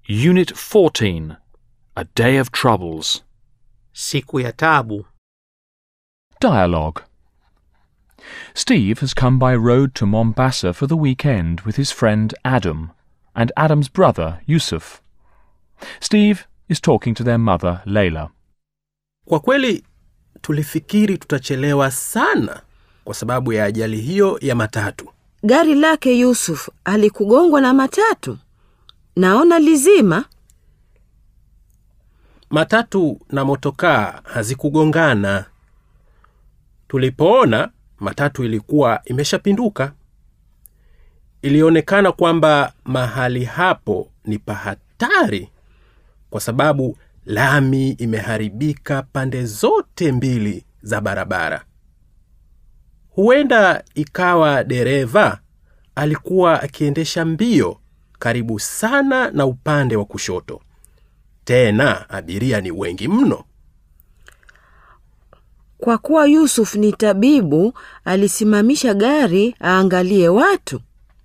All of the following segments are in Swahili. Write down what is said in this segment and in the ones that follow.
Unit 14 A Day of Troubles. Siku ya tabu. Dialogue. Steve has come by road to Mombasa for the weekend with his friend Adam and Adam's brother Yusuf. Steve is talking to their mother Layla. Kwa kweli tulifikiri tutachelewa sana kwa sababu ya ajali hiyo ya matatu. Gari lake Yusuf alikugongwa na matatu. Naona lizima. Matatu na motokaa hazikugongana. Tulipoona matatu ilikuwa imeshapinduka. Ilionekana kwamba mahali hapo ni pahatari kwa sababu lami imeharibika pande zote mbili za barabara. Huenda ikawa dereva alikuwa akiendesha mbio karibu sana na upande wa kushoto. Tena abiria ni wengi mno. Kwa kuwa Yusuf ni tabibu, alisimamisha gari aangalie watu.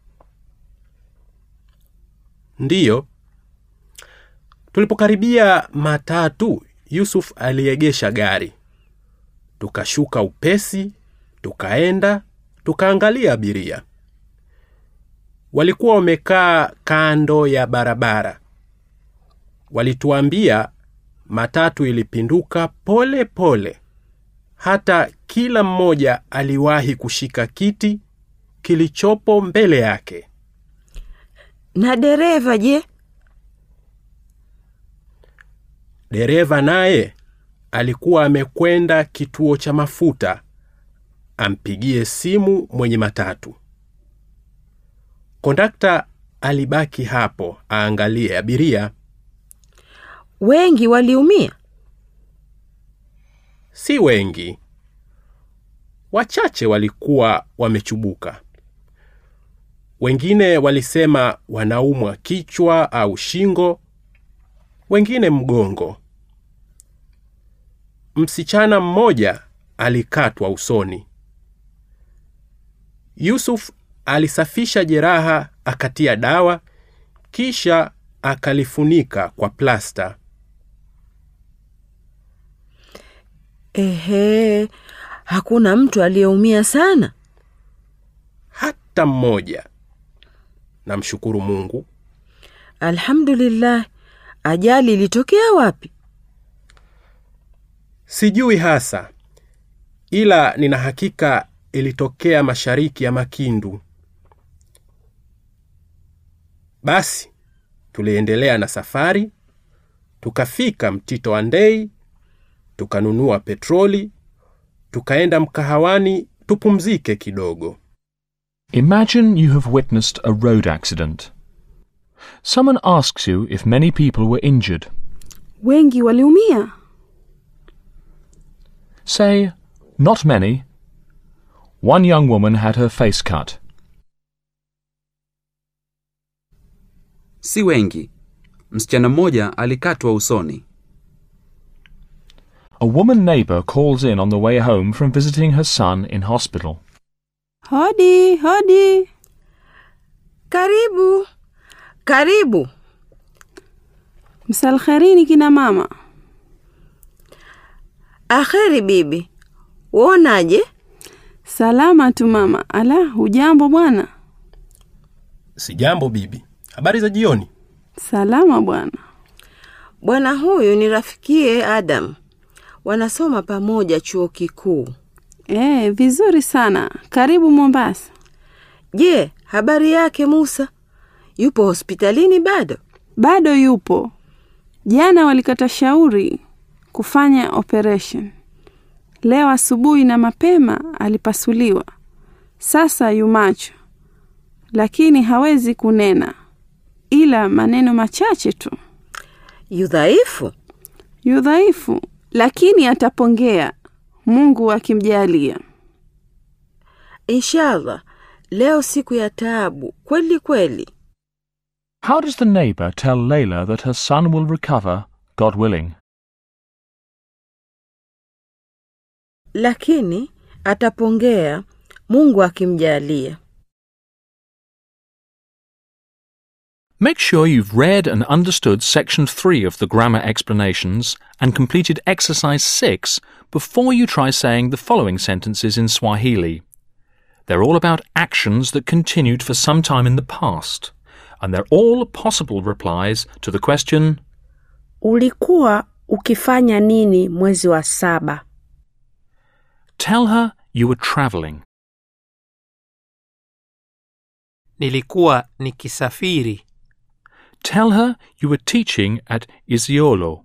Ndiyo. Tulipokaribia matatu, Yusuf aliegesha gari. Tukashuka upesi, tukaenda, tukaangalia abiria. Walikuwa wamekaa kando ya barabara. Walituambia matatu ilipinduka pole pole. Hata kila mmoja aliwahi kushika kiti kilichopo mbele yake. Na dereva je? Dereva naye alikuwa amekwenda kituo cha mafuta ampigie simu mwenye matatu. Kondakta alibaki hapo aangalie abiria. Wengi waliumia. Si wengi, wachache walikuwa wamechubuka. Wengine walisema wanaumwa kichwa au shingo, wengine mgongo. Msichana mmoja alikatwa usoni. Yusuf alisafisha jeraha, akatia dawa, kisha akalifunika kwa plasta. Ehe, hakuna mtu aliyeumia sana. Hata mmoja. Namshukuru Mungu. Alhamdulillah. Ajali ilitokea wapi? Sijui hasa, ila nina hakika ilitokea mashariki ya Makindu. Basi tuliendelea na safari, tukafika Mtito wa Ndei, tukanunua petroli, tukaenda mkahawani tupumzike kidogo. Imagine you have witnessed a road accident. Someone asks you if many people were injured. Wengi waliumia. Say, not many. One young woman had her face cut. Si wengi. Msichana mmoja alikatwa usoni. A woman neighbour calls in on the way home from visiting her son in hospital. Hodi, hodi. Karibu, karibu. Msalkherini kina mama. Aheri bibi, uonaje? Salama tu mama. Ala, hujambo bwana? Sijambo bibi, habari za jioni? Salama bwana. Bwana huyu ni rafikie Adam, wanasoma pamoja chuo kikuu. Eh, vizuri sana. Karibu Mombasa. Je, habari yake Musa? Yupo hospitalini bado? Bado yupo. Jana walikata shauri kufanya operation. Leo asubuhi na mapema alipasuliwa. Sasa yumacho, lakini hawezi kunena, ila maneno machache tu. Yudhaifu? Yu dhaifu, lakini atapongea, Mungu akimjalia. Inshallah, leo siku ya taabu kweli kweli. How does the neighbour tell Layla that her son will recover, God willing? Lakini atapongea Mungu akimjalia. Make sure you've read and understood section 3 of the grammar explanations and completed exercise 6 before you try saying the following sentences in Swahili. They're all about actions that continued for some time in the past, and they're all possible replies to the question Ulikuwa ukifanya nini mwezi wa saba? Tell her you were travelling. Nilikuwa nikisafiri. Tell her you were teaching at Isiolo.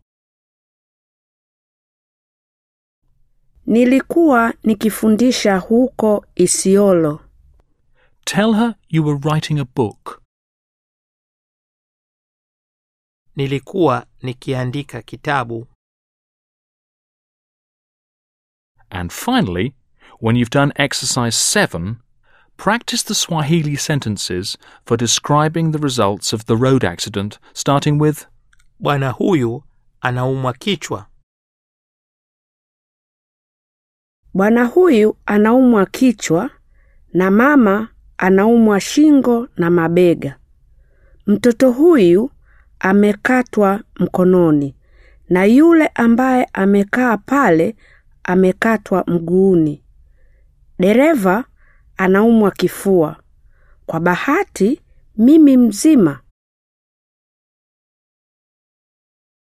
Nilikuwa nikifundisha huko Isiolo. Tell her you were writing a book. Nilikuwa nikiandika kitabu. And finally, when you've done exercise 7, practice the Swahili sentences for describing the results of the road accident, starting with Bwana huyu anaumwa kichwa. Bwana huyu anaumwa kichwa na mama anaumwa shingo na mabega. Mtoto huyu amekatwa mkononi na yule ambaye amekaa pale amekatwa mguuni. Dereva anaumwa kifua. Kwa bahati mimi mzima